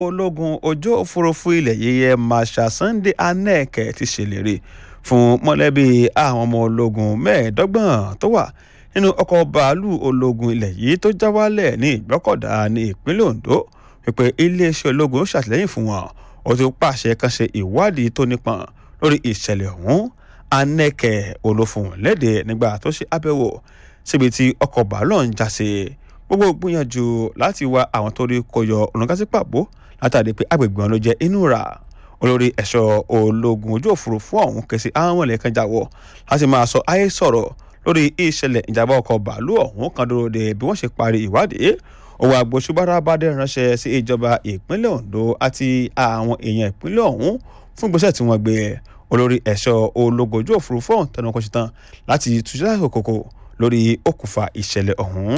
ológun ojú òfurufú ilẹ̀ yíyẹ marshal sunday aneke ti ṣèlérí fún mọ̀lẹ́bí àwọn ọmọ ológun mẹ́ẹ̀ẹ́dọ́gbọ̀n tó wà nínú ọkọ̀ bàálù ológun ilẹ̀ yìí tó já wálẹ̀ ní ìgbọ́kọ̀dá ní ìpínlẹ̀ ondo wípé iléeṣẹ́ ológun ṣàtìlẹ́yìn fún wọn ó ti pàṣẹ kan ṣe ìwádìí tó nípọn lórí ìṣẹ̀lẹ̀ ọ̀hún aneke olófòwò lédè nígbà tó ṣe àbẹ̀wò síbi tí ọkọ̀ bàálù ń já sí gbogbo gbìyànjú láti wá àwọn tó rí kọyọ ọ̀nàgásí pàbó látàrí pé agbègbè wọn ló jẹ́ inú ra olórí ẹ̀ṣọ́ ológun ojú òfurufú ọ̀hún kẹsì àwọn mọ̀lẹ́kan jáwọ́ láti máa sọ ayé sọ̀rọ̀ lórí ìṣẹ̀lẹ̀ ìjàmbá ọkọ̀ bàálù ọ̀hún kan dúró de bí wọ́n ṣe parí ìwádìí òwò àgbòṣùbára bá dé ránṣẹ́ sí ìjọba ìpínlẹ̀ ondo àti àwọn èèyàn ìpínlẹ̀ ọ̀hún fún ìgbésẹ̀ tí wọ́n gbé olórí ẹ̀ṣọ́ ológun ojú òfurufú ọ̀hún tẹnu ọkọ̀ ṣetán láti túṣẹ́ òkòkò lórí okùnfà ìṣẹ̀lẹ̀ ọ̀hún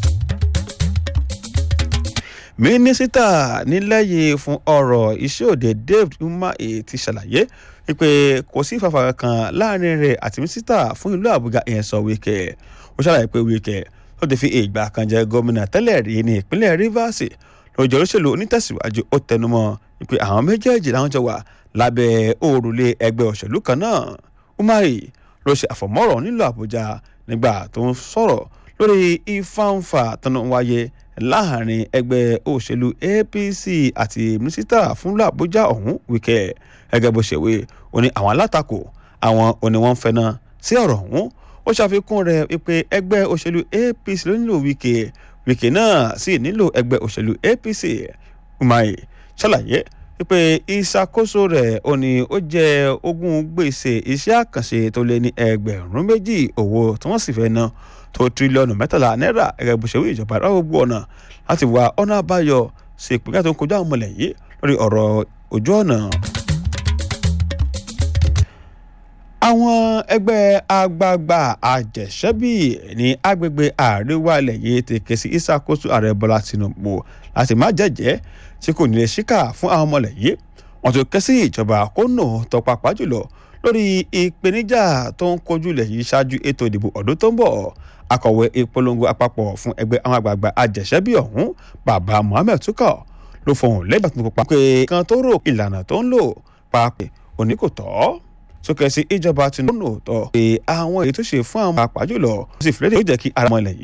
mínísítà nílẹ̀ yìí fún ọ̀rọ̀ iṣẹ́ òde david umahi ti ṣàlàyé wípé kò sí ìfàfà kankan láàrin rẹ̀ àti mínísítà fún ìlú àbújá ìyẹn sọ wíkẹ́ ó ṣàlàyé pé wíkẹ́ ló ti fi ìgbà kan jẹ gómìnà tẹ́lẹ̀ rí ní ìpínlẹ̀ rivers lójú olóṣèlú onítẹ̀síwájú ó tẹnumọ́ wípé àwọn méjèèjì làwọn jọ wà lábẹ́ òrùlé ẹgbẹ́ òṣèlú kan náà umahi ló ṣe àfọ̀mọ́rọ̀ nílùú àbújá nígbà tó ń sọ̀rọ̀ lórí ìfáǹfà tọ́nà wáyé láàrin ẹgbẹ́ òṣèlú apc àti mínísítà fúnlọ àbújá ọ̀hún wíkẹ́ gẹ́gẹ́ bó ṣe wé ó ní àwọn alátakò àwọn òní wọn ń fẹ́nà sí ọ̀rọ̀ ọ̀hún ó ṣàfikún rẹ̀ wípé ẹgbẹ́ òṣèlú apc ló nílò wíkẹ́ wíkẹ́ náà sì nílò ẹgbẹ́ òṣèlú apc umahi ṣàlàyé wípé ìṣàkóso rẹ̀ ó ní ó jẹ́ ogún gbèsè iṣẹ́ àkànṣe tó lé ní ẹgbẹ̀rún méjì owó tí wọ́n sì fẹ́ ná tó tírílíọ̀nù mẹ́tàlá náírà gẹ́gẹ́ bó ṣe wí ìjọba rẹ̀ gbogbo ọ̀nà láti wá ọ̀nà àbáyọ sí ìpínlẹ̀ tó ń kojú àwọn ọmọlẹ̀ yìí lórí ọ̀rọ̀ ojú ọ̀nà. àwọn ẹgbẹ́ àgbààgbà àjẹsẹ́bí ní agbègbè àríwá ilẹ̀ yìí ti ké sí ìṣàkóso ààrẹ bọ́lá tinubu láti má jẹ́jẹ́ tí kò ní lè ṣíkà fún àwọn ọmọlẹ̀ yìí wọ́n ti ké sí ìjọba kó nà tọpapá jùlọ lórí ìpèníjà tó ń kojú ilẹ̀ yìí ṣáájú ètò ìdìbò ọdún tó ń bọ̀ akọ̀wé ìpolongo àpapọ̀ fún ẹgbẹ́ àwọn àgbààgbà àjẹsẹ́bí ọ̀hún bàbá mohammed tukọ̀ ló fohùn lẹ́gbàá tó pa pé kan tó rò ìlànà tó ń lò pàápàá òní kò tọ́ sókè sí ìjọba tinubu tọ́ pé àwọn èyí tó ṣe fún àwọn àpájùlọ ó sì fìlẹ́dẹ̀ ó jẹ́ kí ara mọ́ ilẹ̀ yìí